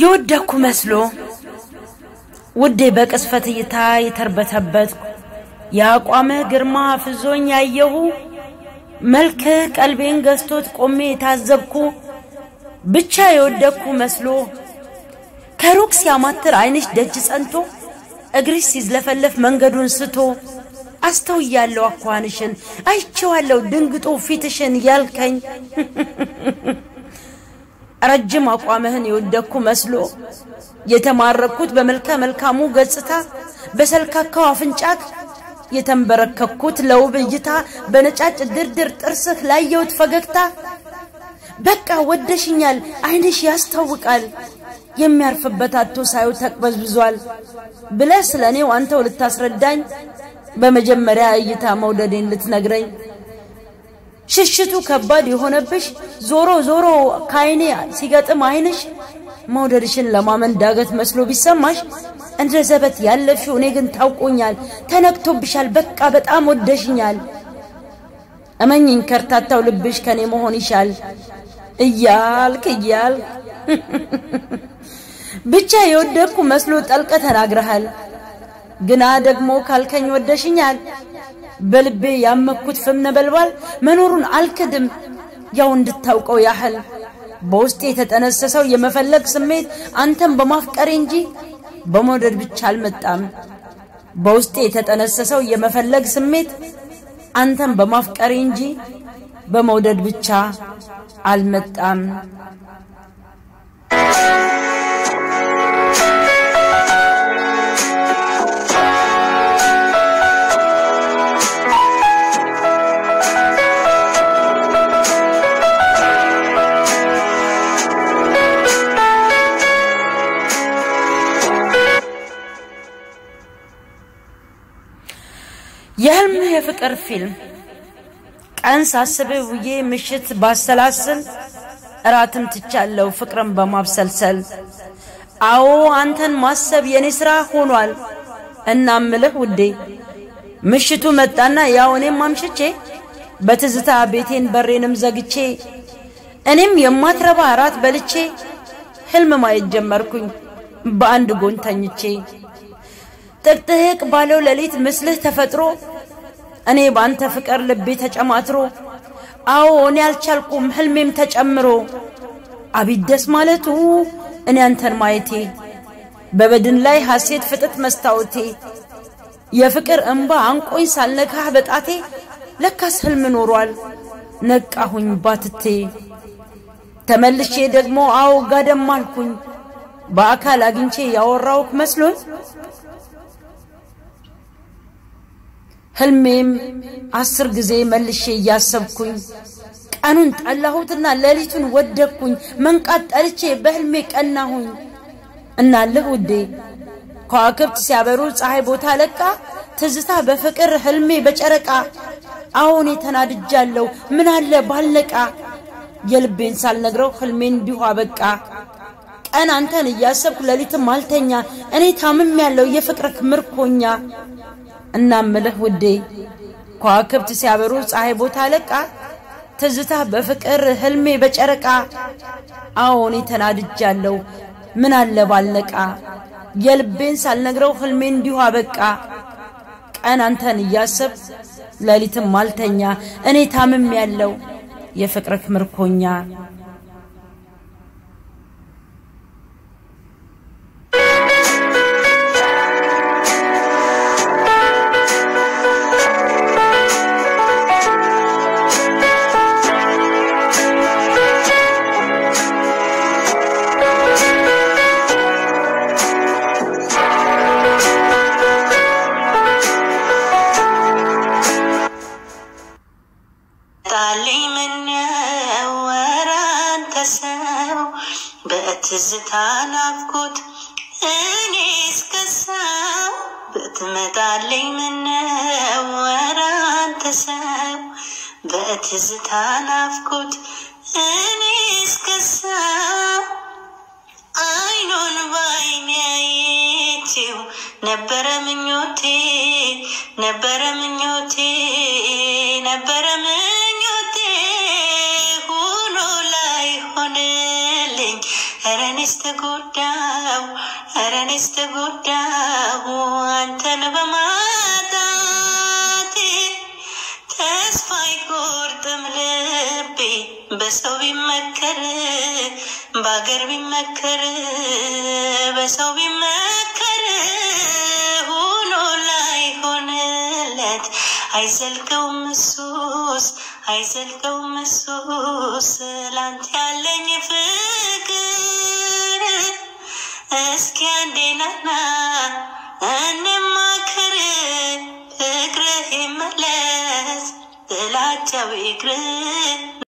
የወደኩ መስሎ ውዴ በቅስፈት እይታ የተርበተበትኩ የአቋምህ ግርማ ፍዞኝ ያየሁ መልክህ ቀልቤን ገዝቶት ቆሜ የታዘብኩ ብቻ የወደኩ መስሎ ከሩቅ ሲያማትር ዓይንሽ ደጅ ጸንቶ እግርሽ ሲዝለፈለፍ መንገዱን ስቶ አስተውያለሁ አኳንሽን አይቼዋለሁ ድንግጦ ፊትሽን ያልከኝ ረጅም አቋምህን የወደኩ መስሎ የተማረኩት በመልከ መልካሙ ገጽታ በሰልካካው አፍንጫክ የተንበረከኩት ለውብ እይታ በነጫጭ ድርድር ጥርስህ ላየሁት ፈገግታ በቃ ወደሽኛል ዓይንሽ ያስታውቃል የሚያርፍበት አቶ ሳየው ተቅበዝብዟል ብለህ ስለ እኔው አንተው ልታስረዳኝ በመጀመሪያ እይታ መውደዴን ልትነግረኝ ሽሽቱ ከባድ የሆነብሽ ዞሮ ዞሮ ከዓይኔ ሲገጥም ዓይንሽ መውደድሽን ለማመን ዳገት መስሎ ቢሰማሽ እንደ ዘበት ያለፍሽው እኔ ግን ታውቆኛል ተነክቶብሻል በቃ በጣም ወደሽኛል እመኝኝ ከርታታው ልብሽ ከኔ መሆን ይሻል እያልክ እያልክ ብቻ የወደድኩ መስሎ ጠልቀ ተናግረሃል ግና ደግሞ ካልከኝ ወደሽኛል በልቤ ያመኩት ፍም ነበልባል መኖሩን አልክድም ያው እንድታውቀው ያህል በውስጤ የተጠነሰሰው የመፈለግ ስሜት አንተን በማፍቀሬ እንጂ በመውደድ ብቻ አልመጣም በውስጤ የተጠነሰሰው የመፈለግ ስሜት አንተን በማፍቀሬ እንጂ በመውደድ ብቻ አልመጣም የህልም የፍቅር ፊልም ቀን ሳስብ ውዬ ምሽት ባሰላስል እራትም ትቻለው ፍቅርን በማብሰልሰል አዎ አንተን ማሰብ የኔ ስራ ሆኗል እናምልህ ውዴ ምሽቱ መጣና ያው እኔም አምሽቼ በትዝታ ቤቴን በሬንም ዘግቼ እኔም የማትረባ እራት በልቼ ህልም ማየት ጀመርኩኝ በአንድ ጎን ተኝቼ ጥቅጥቅ ባለው ሌሊት ምስልህ ተፈጥሮ እኔ ባንተ ፍቅር ልቤ ተጨማትሮ አዎ እኔ አልቻልኩም ህልሜም ተጨምሮ አቤት ደስ ማለቱ እኔ አንተን ማየቴ በበድን ላይ ሐሴት ፍጥጥ መስታወቴ የፍቅር እንባ አንቆኝ ሳልነካህ በጣቴ ለካስ ህልም ኖሯል ነቃሁኝ ባትቴ ተመልሼ ደግሞ አዎ ጋደም አልኩኝ በአካል አግኝቼ ያወራውክ መስሎኝ ህልሜም አስር ጊዜ መልሼ እያሰብኩኝ ቀኑን ጠላሁትና ሌሊቱን ወደኩኝ መንቃት ጠልቼ በህልሜ ቀናሁኝ እናልህ ውዴ ከዋክብት ሲያበሩ ፀሐይ ቦታ ለቃ ትዝታ በፍቅር ህልሜ በጨረቃ አሁን ተናድጃለሁ ምን አለ ባልነቃ የልቤን ሳልነግረው ህልሜን እንዲሁ አበቃ ቀን አንተን እያሰብኩ ሌሊትም አልተኛ እኔ ታምም ያለው የፍቅርክ ምርኮኛ እናምልህ ውዴ ከዋክብት ሲያበሩ ፀሐይ ቦታ ለቃ ትዝታ በፍቅር ህልሜ በጨረቃ አዎን ተናድጃለሁ ምን አለ ባልነቃ የልቤን ሳልነግረው ህልሜ እንዲሁ አበቃ ቀን አንተን እያሰብ ሌሊትም አልተኛ እኔ ታምም ያለው የፍቅርክ ምርኮኛ ጣልኝ ምነው ኧረ አንተ ሰው በትዝታ ናፍቆት እኔ እስከሳው ብትመጣልኝ ምነው ኧረ አንተ ሰው በትዝታ ናፍቆት እኔ እስከሳው አይኑን ባይኔ አይቼው ነበረ ምኞቴ ነበረ ምኞቴ ነበረ ምኞቴ ሆኖ ላይ ሆንልኝ ኧረ እኔ እኔስ ተጎዳው ኧረ እኔስ ተጎዳው አንተን በማጣቴ ተስፋ አይቆርጥም ልቤ በሰው ቢመከር በአገር ቢመከር በሰው ቢመከር ሆኖ ላይሆንለት አይዘልቀውም እሱስ አይዘልቀውም እሱስ ላንተ ያለኝ ፍቅር እስኪ አንዴ ናና እንማክር ፍቅርህ ይመለስ ጥላቻው ይቅር